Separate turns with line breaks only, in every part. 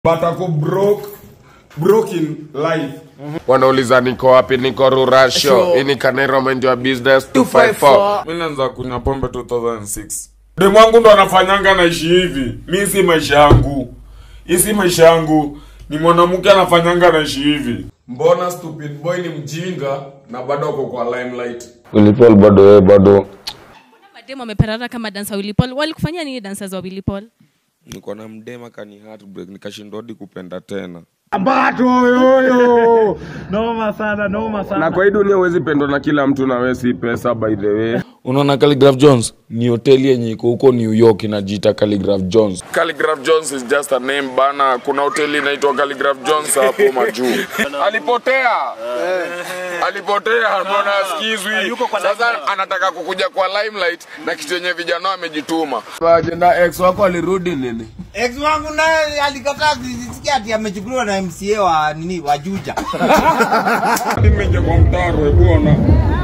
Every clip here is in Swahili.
but ako broke broke in life
wanauliza niko wapi niko rurasho ini kanero menjwa business 254
mi naanza kunywa pombe 2006 demu wangu ndo anafanyanga naishi hivi mi si maisha yangu hii si maisha yangu ni mwanamke anafanyanga naishi hivi mbona stupid boy ni mjinga na bado ako kwa limelight
Wilipol bado wewe bado
mademu wameparara kama dansa wilipol walikufanyia nini dancers wa wilipol
niko na mdema kani heartbreak nikashindwa hadi kupenda tena
Ambato yoyo. Noma sana, noma sana.
na kwa hii dunia huwezi pendwa na kila mtu na wewe si pesa by the way
unaona Calligraph Jones ni hoteli yenye iko huko New York inajiita Calligraph Jones.
Calligraph Jones is just a name bana. Kuna hoteli inaitwa Calligraph Jones hapo majuu. Alipotea. Alipotea, mbona asikizwi? Sasa anataka kukuja kwa limelight na kitu yenye vijana wamejituma. Ajenda ex wako alirudi nini?
ex wangu naye alikataa kusikia ati amechukuliwa na mca wa nini wa juja
nimeingia kwa mtaro hebu ona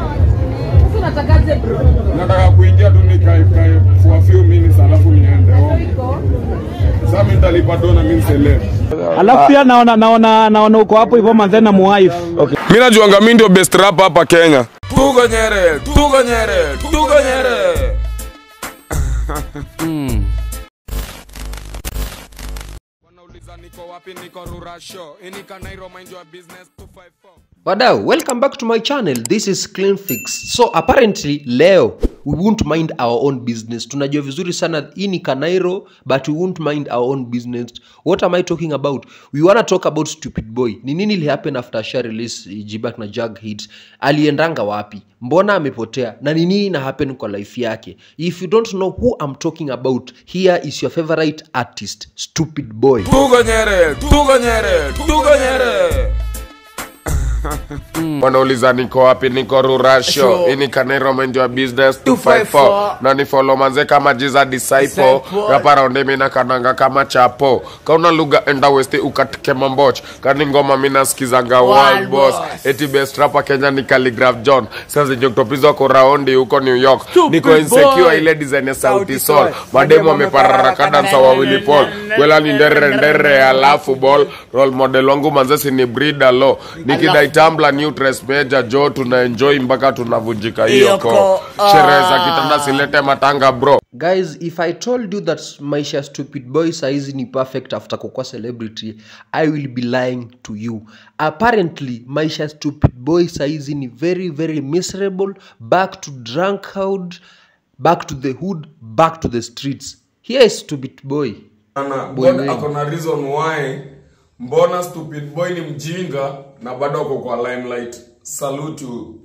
nataka kuingia tu nikae kae for a few minutes alafu niende home sasa mimi nitalipa dona mimi nisele
Alafu pia naona naona naona uko hapo hivyo manze na muwife.
mimi najuanga mimi ndio best rapper hapa Kenya tuko nyere tuko nyere tuko nyere wanauliza niko wapi niko rurasho ini kanairo mind your business 254
Wadau, welcome back to my channel. This is Clean Fix. So apparently leo we won't mind our own business. Tunajua vizuri sana hii ni Kanairo but we won't mind our own business. What am I talking about? We wanna talk about Stupid Boy. Ni nini ili happen after Asha release eh, Jibak na Jag hit? Aliendanga wapi? Mbona amepotea? Na ni nini ina happen kwa life yake? If you don't know who I'm talking about, here is your favorite artist, Stupid Boy.
tuko nyere tuko nyere tuko nyere
wanauliza niko wapi niko rurasho ini kanero menjwa business 254 na ni follow manze kama jiza disciple rapa raundi mina kananga kama chapo kauna lugha enda westi ukatike mamboch kani ngoma mina skizanga world boss eti best rapa kenya ni calligraph john sasa joktopizo ko raundi huko new york niko insecure ile design ya sauti sol mademo ameparara kadansa wawili pol kwela ni ndere ndere alafu ball role model wangu manzesi ni brida lo nikidai tambla nutres meja jo tuna enjoy mpaka tunavunjika hiyo ko sherehe za kitanda silete matanga bro
guys if i told you that maisha ya stupid boy saizi ni perfect after kukua celebrity i will be lying to you apparently maisha ya stupid boy saizi ni very very miserable back to drunkard back to the hood back to the streets here is stupid boy
Ana,
Boy
God
wengi.
ako na reason why mbona stupid boy ni mjinga na bado ako kwa limelight salute you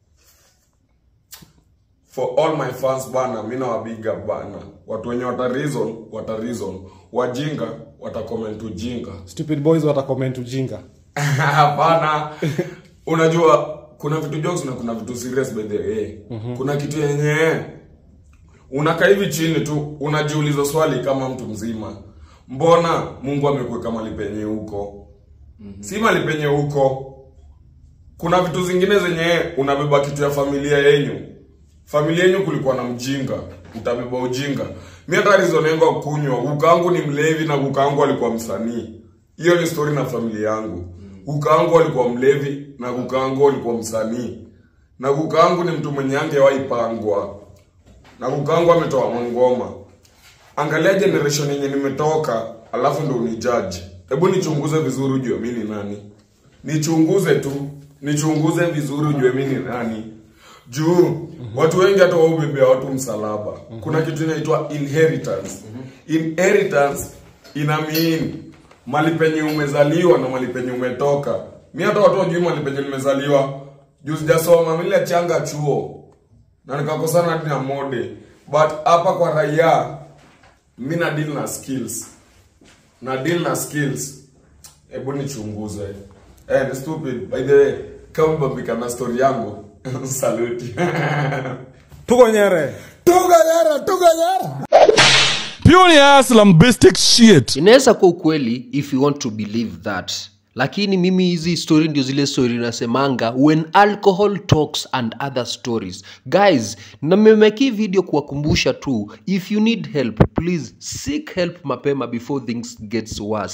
for all my fans bana mi nawabiga bana watu wenye wata reason wata reason wajinga wata comment ujinga
stupid boys watacomment ujinga
hapana unajua kuna vitu jokes na kuna vitu serious by the way kuna kitu yenye unakaa hivi chini tu unajiuliza swali kama mtu mzima mbona mungu amekuweka mali penye huko si mali penye huko kuna vitu zingine zenye unabeba kitu ya familia yenyu familia yenyu kulikuwa na mjinga utabeba ujinga mi hata reason yangu ya kunywa ukaangu ni mlevi na kukaangu alikuwa msanii hiyo ni story na familia yangu kukaangu alikuwa mlevi na kukaangu alikuwa msanii na kukaangu ni mtu mwenye angewaipangwa na kukaangu ametoa mangoma angalia generation yenye nimetoka alafu ndo unijaji hebu nichunguze vizuri ujue mi ni nani nichunguze tu nichunguze vizuri ujue mi ni nani juu watu wengi hata waubebea watu msalaba kuna kitu inaitwa inheritance inheritance ina mean mali penye umezaliwa na mali penye umetoka mi hata watu wajui mali penye nimezaliwa juu sijasoma mile changa chuo na nikakosana hadi na mode but hapa kwa raia mi na deal na skills na deal na skills hebu nichunguze eh, ni stupid by the way kama mbambika na story yangu saluti
tuko nyere
tuga nyara tuga nyara
pure aslambistic shit
inaweza kuwa ukweli if you want to believe that lakini mimi hizi story ndio zile story nasemanga when alcohol talks and other stories guys namemeki video kuwakumbusha tu if you need help please seek help mapema before things gets worse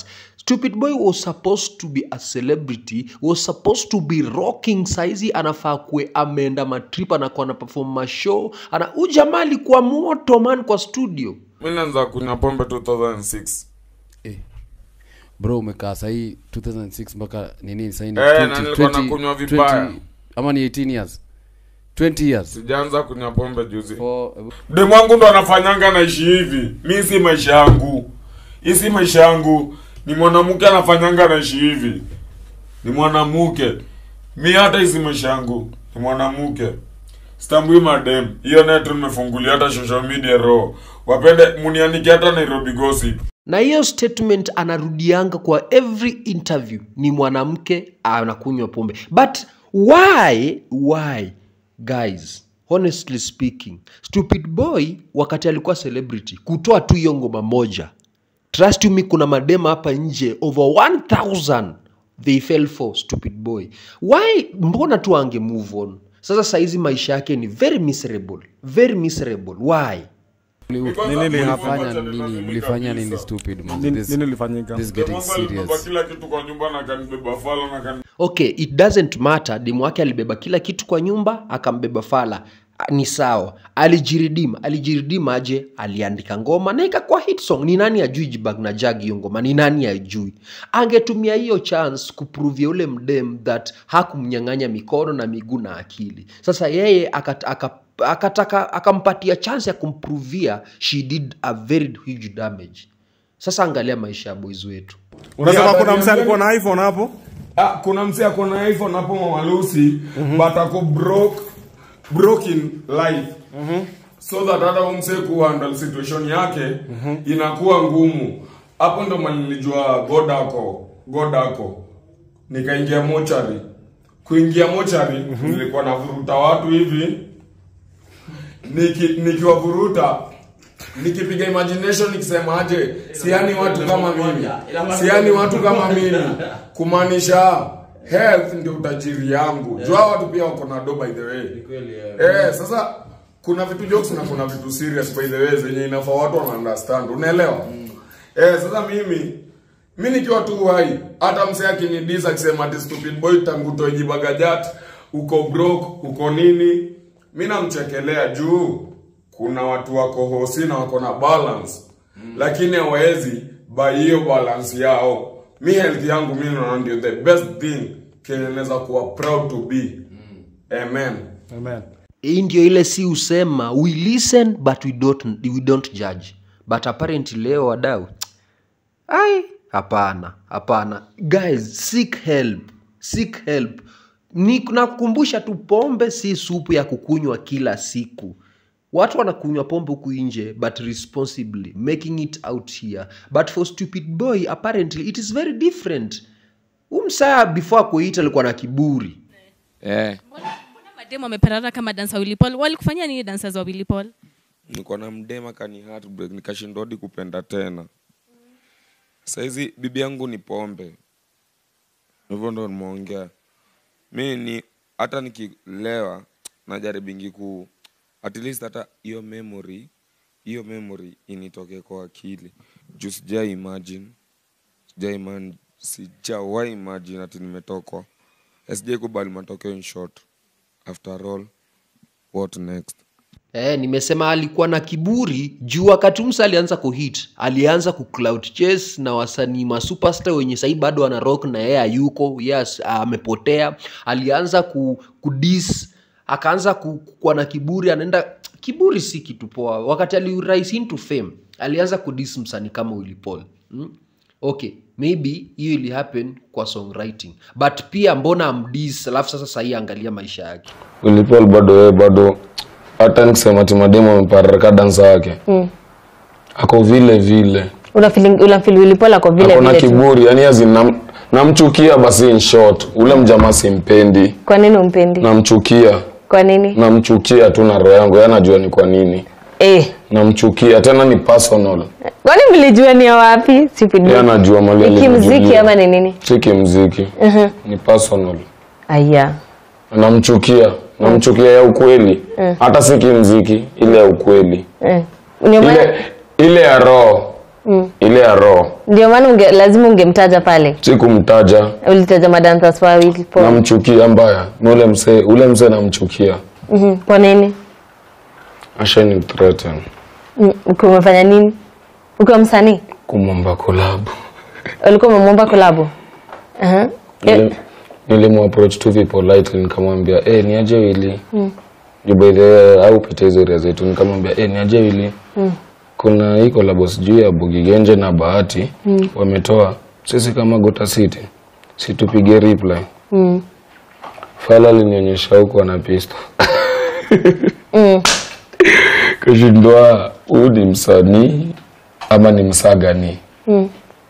stupid boy was supposed to be a celebrity was supposed to be rocking saizi anafaa kue ameenda matrip anakuwa na perform mashow ana ujamaa alikuwa moto man kwa studio
mi naanza kunywa pombe 2006
bro umekaa sahii 2006 mpaka nini sahii ni
Eh,
20,
na nilikuwa
20,
nakunywa vibaya.
20, ama ni 18 years 20 years
sijaanza kunywa pombe juzi
For,
demu wangu ndo anafanyanga naishi hivi mi si maisha yangu hii si maisha yangu ni mwanamke anafanyanga naishi hivi ni mwanamke mi hata hii si maisha yangu ni mwanamke stambui madem hiyo netu nimefungulia hata social media ro wapende munianike hata nairobi gossip
na hiyo statement anarudianga kwa every interview ni mwanamke anakunywa pombe but why why guys honestly speaking stupid boy wakati alikuwa celebrity kutoa tu hiyo ngoma moja trust you me kuna madema hapa nje over 1000 they fell for stupid boy why mbona tu ange move on sasa saizi maisha yake ni very miserable very miserable why
nini mlifanya nini mlifanya nini stupid man
Nini-
this,
nini ilifanyika?
this getting
Demu wangu alinibeba
serious
kila kitu kwa nyumba na kanibeba fala na kani
okay it doesn't matter demu wake alibeba kila kitu kwa nyumba akambeba fala Ah, ni sawa alijiridim alijiridim aje aliandika ngoma na ikakuwa hit song ni nani ajui jibag na jag hiyo ngoma ni nani ajui angetumia hiyo chance kupruvia ule mdem that hakumnyang'anya mikono na miguu na akili sasa yeye akat, aka, akataka akampatia chance ya kumpruvia she did a very huge damage sasa angalia maisha ya boys wetu
unasema
Yeah,
kuna
but
mse alikuwa
niambie-
na iphone hapo
Ah, kuna msi ako na iphone hapo mamalusi but ako broke broke in life so that hata umse kuhandle situation yake inakuwa ngumu hapo ndo malilijua god ako god ako nikaingia mochari kuingia mochari nilikuwa navuruta watu hivi niki nikiwavuruta nikipiga imagination nikisema aje siani watu kama mimi siani watu kama mimi kumaanisha health ndio utajiri yangu jua watu pia wako na do by the way eh sasa kuna vitu jokes na kuna vitu serious by the way zenye inafaa watu wana understand unaelewa eh sasa mimi mi nikiwa tu hai hata msee akinidisa akisema ati stupid boy tangu toejibagajat uko broke uko nini mi namchekelea juu kuna watu wako hosi na wako na balance mm. lakini hawawezi by hiyo balance yao mi health yangu mi naona ndio the best thing kenye naweza kuwa proud to be mm. amen
amen
hii ndio ile si usema we listen but we don't, we don't judge but apparently leo wadau ai hapana hapana guys seek help seek help ni nakukumbusha tu pombe si supu ya kukunywa kila siku watu wanakunywa pombe huku nje but responsibly making it out here but for stupid boy apparently it is very different umsaa before akuita alikuwa na kiburi
eh,
mbona mademu wameperara kama dansa Willy Paul walikufanyia nini dansa za Willy Paul
niko na mdema kani heartbreak nikashindwa hadi kupenda tena saizi bibi yangu ni pombe hivyo ndo nimeongea mi ni hata nikilewa najaribingi ku at least hata hiyo memory hiyo memory initoke kwa akili juu sija imagine sija imagine sijawahi imagine ati nimetokwa sijai kubali matokeo in short after all what next
Eh, nimesema alikuwa na kiburi juu wakati msa alianza kuhit alianza kucloud chase na wasanii masuperstar wenye sahii bado ana rock na yeye hayuko yes amepotea alianza ku, kudis akaanza ku- kuwa na kiburi anaenda kiburi si kitu poa wakati alirise into fame alianza kudis msanii kama Willy Paul hmm? okay maybe hiyo ili happen kwa songwriting but pia mbona amdis alafu sasa sahii angalia maisha yake
Wilipol bado wewe bado hata nikisema ati mademu ameparaka dansa yake
Mm.
ako vile vile
unafili unafili Willy Paul ako vile
ako na
vile tu.
kiburi yani azi nam, namchukia basi in short ule mjamaa simpendi
kwa nini umpendi
namchukia
kwa nini
namchukia tu na roho yangu yeye anajua ni kwa nini
eh
namchukia tena ni personal
kwani mlijua ni ya wapi Stupid
yeye
boy.
anajua mali
ni kimziki
alinijulia.
ama ni nini
si kimziki
Mhm.
ni personal
aya
namchukia namchukia ya ukweli
Mm.
hata si kimziki ile ya ukweli
eh. Ndio maana
ile ile ya roho
Mm.
ile ya roho
ndio maana unge, lazima ungemtaja pale
sikumtaja
ulitaja madancers wawili po
namchukia mbaya ni ule msee ule msee namchukia
Mhm, kwa nini
ashani threaten
Mm, ukiwa umefanya nini ukiwa msanii
kumwomba kolabu
ulikuwa umemwomba kolabo uh-huh.
Nilim- nilimapproach tu politely nikamwambia hey, ni aje wili
Mm.
Juu by the way, au pita hizo area zetu nikamwambia hey, ni aje wili
Mm.
kuna hii collabo sijui ya Bugigenje na Bahati
Mm.
wametoa sisi kama Gota City situpige reply
Mm.
Fala alinionyesha huku ana pista
Mm.
kashindwa huyu ni msanii ama ni msagani
Mm.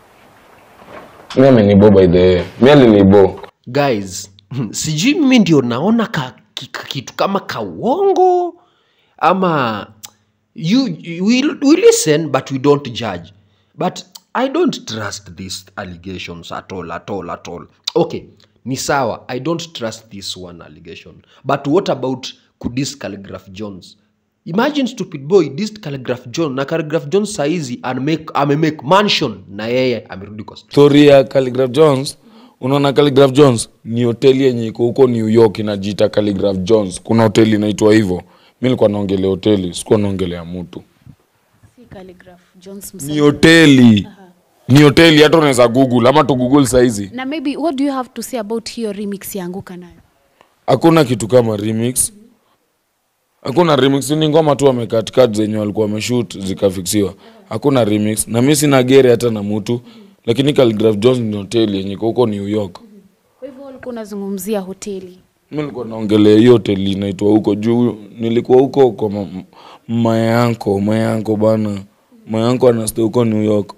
mi amenibo by the way mi alinibo
guys sijui mimi ndio naona ka, ki- ka, kitu kama kawongo ama you, we, we listen but we don't judge but i don't trust these allegations at all at all at all okay ni sawa i don't trust this one allegation but what about kudis calligraph jones imagine stupid boy this calligraph john na calligraph jones saizi amemake amemake mansion na yeye amerudi kwa
story ya Calligraph Jones unaona Calligraph Jones ni hoteli yenye iko huko New York inajiita Calligraph Jones kuna hoteli inaitwa hivyo mi nilikuwa naongelea hoteli sikuwa naongelea mtu
Si Calligraph Jones
ni
msanii.
hoteli ni hoteli hata unaweza google ama tu google saizi
na maybe what do you have to say about hiyo remix ya anguka nayo
hakuna kitu kama remix hakuna remix ni ngoma tu wamekatkat zenye walikuwa wameshoot zikafiksiwa hakuna remix na mi sina gere hata na mtu lakini Calligraph Jones ni hoteli yenye iko huko New York
kwa hivyo ulikuwa unazungumzia hoteli
mi nilikuwa naongelea hiyo hoteli inaitwa huko juu nilikuwa huko kwa ma- mayanko mayanko bana mayanko anastay huko New York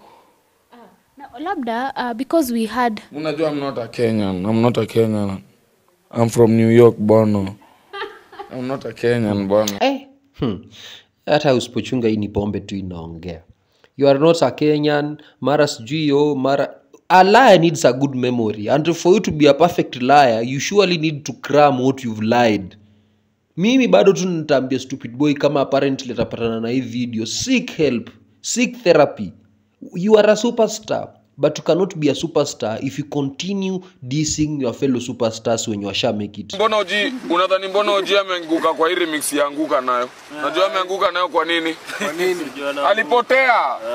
na labda uh, because we had
unajua I'm not a Kenyan I'm not a Kenyan I'm from New York bana I'm not a Kenyan bana
eh. hmm. hata usipochunga hii ni pombe tu inaongea you are not a kenyan mara sijui yo mara a liar needs a good memory and for you to be a perfect liar you surely need to cram what you've lied mimi bado tu nitaambia stupid boy kama apparently atapatana na hii video seek help seek therapy you are a superstar but you cannot be a superstar if you continue dissing your fellow superstars when you asha make it
mbona uji unadhani mbona uji ameanguka kwa hii remix ya anguka nayo najua ameanguka nayo kwa nini alipotea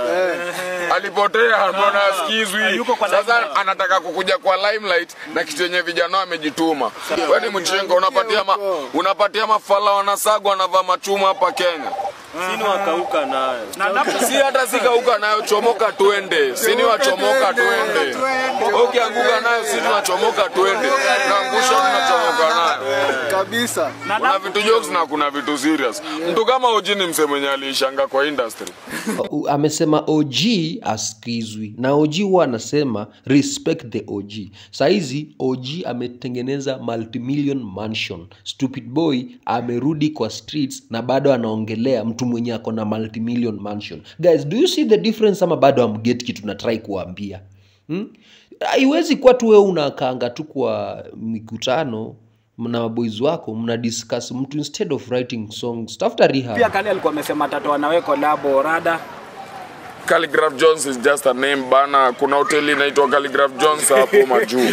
alipotea mbona asikizwi sasa anataka kukuja kwa limelight na kitu yenye vijana wamejituma kwani mchenga unapatia ma, unapatia mafala wanasagwa wanavaa machuma hapa kenya
sini wakauka nayo
si hata sikauka nayo chomoka twende sini wachomoka twende ukianguka nayo sini wachomoka twende naangusha tunachomoka nayo
kabisa
kuna vitu jokes na kuna vitu serious mtu kama oji ni mse mwenye aliishanga kwa industry
U- amesema og askizwi na og huwa anasema respect the og sahizi og ametengeneza multimillion mansion stupid boy amerudi kwa streets na bado anaongelea mtu mwenye ako na multimillion mansion guys do you see the difference ama bado amget kitu natrai kuambia hmm? haiwezi kuwa tu wewe unakaanga tu kwa mikutano na maboys wako mna discuss mtu instead of writing songs tafuta rehab
pia kali alikuwa amesema tatoa nawe kolabo rada
Calligraph Jones is just a name bana. Kuna hoteli inaitwa Calligraph Jones hapo majuu.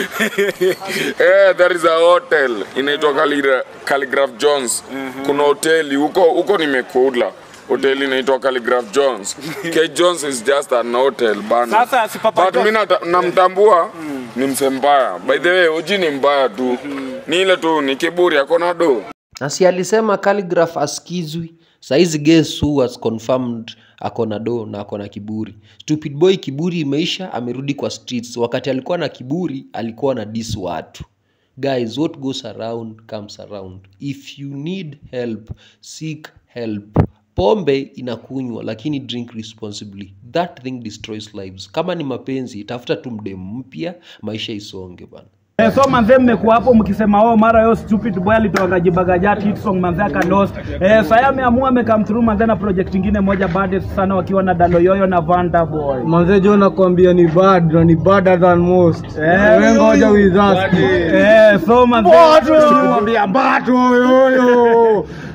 eh, there is a hotel inaitwa Calligra- Calligraph Jones. Kuna hoteli huko huko nimekula. Hoteli inaitwa Calligraph Jones. K Jones is just an hotel bana.
Sasa si Papa
But
Jones-
mimi nata- namtambua ni mse mbaya. By the way, Oji ni mbaya tu. Ni ile tu ni kiburi akona do.
nasi alisema calligraph askizwi saizi guess who has confirmed akona do na akona kiburi stupid boy kiburi imeisha amerudi kwa streets wakati alikuwa na kiburi alikuwa na dis watu guys what goes around comes around if you need help seek help pombe inakunywa lakini drink responsibly that thing destroys lives kama ni mapenzi tafuta tu mdemu mpya maisha isonge bana
Eh, so manze mmekuwa hapo mkisema oh mara yo stupid boy alitoka jibagajati hit song manze akalos eh, saya ameamua amekam through manze na project ingine moja bad sana wakiwa na Dalo Yoyo na Vanda Boy
manze jo nakwambia ni bad na ni badder than most
Eh,
Wewe ngoja with us
eh, so manze
Mbato! nakwambia mbato yoyo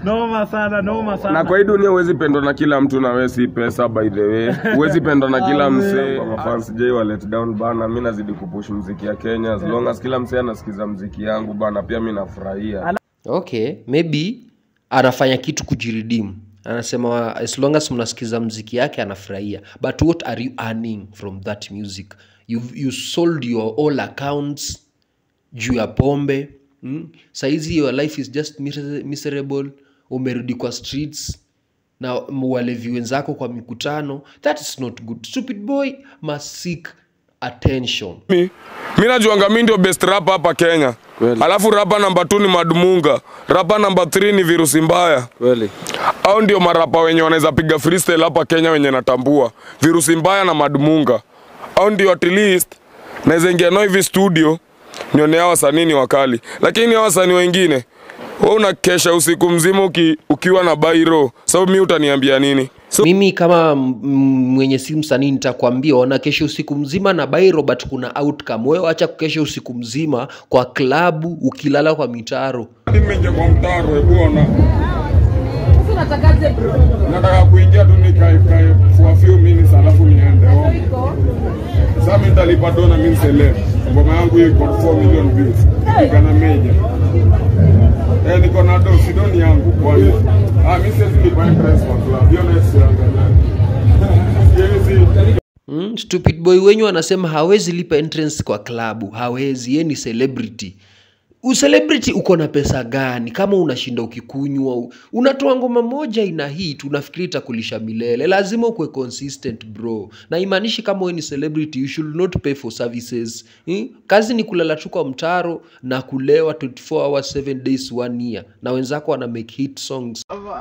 noma sana noma sana
na kwa hii dunia huwezi pendwa na kila mtu na wewe si pesa by the way huwezi pendwa na kila
Amen.
msee Kwa mafans j wa let down bana mi nazidi kupush mziki ya kenya as long as kila msee anasikiza mziki yangu bana pia mi nafurahia
okay maybe anafanya kitu kujiridimu anasema as long as mnasikiza mziki yake anafurahia but what are you earning from that music you, you sold your all accounts juu ya pombe mm? saizi your life is just miser- miserable umerudi kwa streets na walevi wenzako kwa mikutano that is not good stupid boy must seek attention
mi mi najuanga mi ndio best rapa hapa kenya alafu rapa namba 2 ni madmunga rapa namba 3 ni virusi mbaya
kweli
au ndio marapa wenye wanaweza piga freestyle hapa kenya wenye natambua virusi mbaya na madmunga au ndio at least naweza ingia nao hivi studio nione hao wasanii ni wakali lakini hao wasanii wengine wewe unakesha usiku mzima uki, ukiwa na bairo sababu mi utaniambia nini
so, mimi kama m- m- mwenye si msanii nitakwambia ona kesho usiku mzima na bairo but kuna outcome wewe acha kukesha usiku mzima kwa klabu ukilala kwa mitaro
nimeingia kwa mtaro ebwana nataka kuingia tu nikae kae for a few minutes alafu niende home sasa mimi nitalipa dona mimi seleb ngoma yangu hiyo iko 4 million views nikana meja eh niko na do sidoni yangu kwani ah mimi siwezi lipa interest kwa club hiyo na siangalia siwezi
mm, stupid boy wenyu anasema hawezi lipa entrance kwa klabu hawezi ye ni celebrity ucelebrity uko na pesa gani kama unashinda ukikunywa u- unatoa ngoma moja ina hit unafikiri itakulisha milele lazima ukuwe consistent bro na imaanishi kama we ni celebrity you should not pay for services hmm? kazi ni kulala tu kwa mtaro na kulewa 24 hours 7 days one year na wenzako wana make hit songs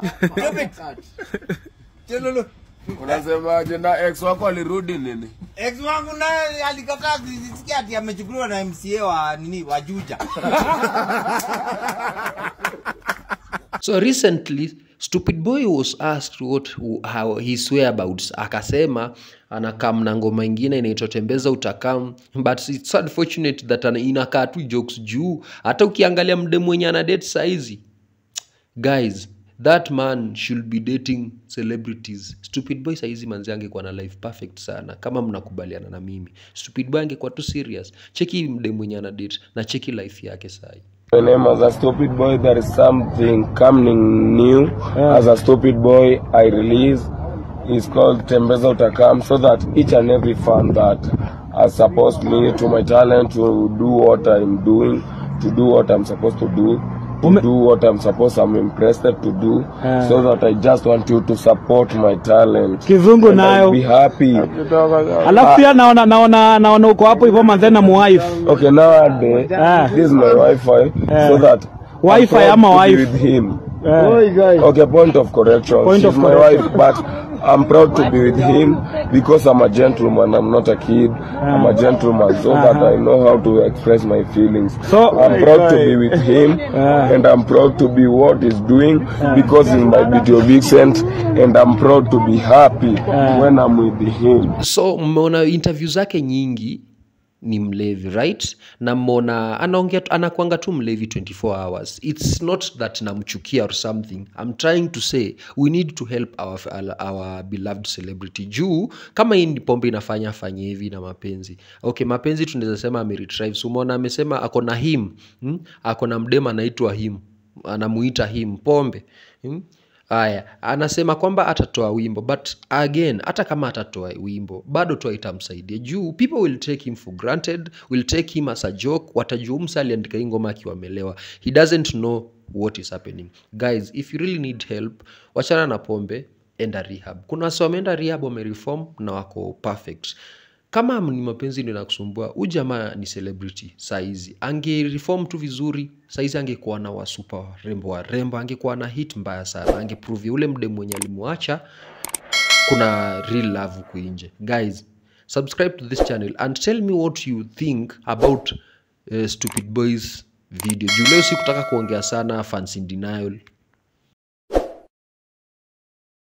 unasemaje na ex wako alirudi nini
Ex wangu naye alikataa kusikia ati amechukuliwa na MCA wa nini wa Juja.
so recently stupid boy was asked what how his whereabouts akasema anakam na ngoma ingine inaitwa tembeza utakam but it's unfortunate that ana- inakaa tu jokes juu hata ukiangalia mde mwenye ana date saizi guys that man should be dating celebrities stupid boy saizi manzi angekuwa na life perfect sana kama mnakubaliana na mimi stupid boy angekuwa tu serious cheki mde mwenye ana date na cheki life yake sai
My name as a stupid boy, there is something coming new. As a stupid boy, I release. It's called Tembeza Utakam, so that each and every fan that has supposed me to my talent to do what I'm doing, to do what I'm supposed to do, to do what I'm supposed, I'm interested to do,
Yeah.
so that I just want you to support my talent.
Kizungu
And
nayo.
I'll be happy.
alafu pia naona naona naona uko hapo hivyo manze na muwife
Okay, nowadays, this is my Wi-Fi, so that I'm
Wi-Fi
proud
ama
to be
wife?
with him.
Yeah.
Okay, point of correction.
Point
She's
of
my
correction.
wife, but I'm proud to be with him because I'm a gentleman. I'm not a kid. I'm a gentleman, so that
Uh-huh.
I know how to express my feelings.
So-
I'm proud to be with him, and I'm proud to be what he's doing because he's my video vixen, and I'm proud to be happy when I'm with him.
so mmeona interview zake nyingi ni mlevi right na mmeona anaongea tu- anakwanga tu mlevi 24 hours its not that namchukia or something i'm trying to say we need to help our, our beloved celebrity juu kama hii ni pombe inafanya afanye hivi na mapenzi okay mapenzi tunaweza sema ameretrive so umeona amesema ako na him hmm? ako na mdema anaitwa him anamuita him pombe hmm? Aya, anasema kwamba atatoa wimbo but again, hata kama atatoa wimbo bado tu itamsaidia juu people will take him for granted, will take him as a joke. Watajua msa aliandika hii ngoma akiwa amelewa. He doesn't know what is happening. Guys, if you really need help, wachana na pombe, enda rehab. Kuna wasi wameenda rehab wamereform na wako perfect kama ni mapenzi ndio nakusumbua huyu jamaa ni celebrity saizi angereform tu vizuri saizi angekuwa na wasupa warembo warembo angekuwa na hit mbaya sana angepruvia ule mde mwenye alimwacha kuna real love huku nje guys subscribe to this channel and tell me what you think about uh, stupid boys video juu leo sikutaka kuongea sana fans in denial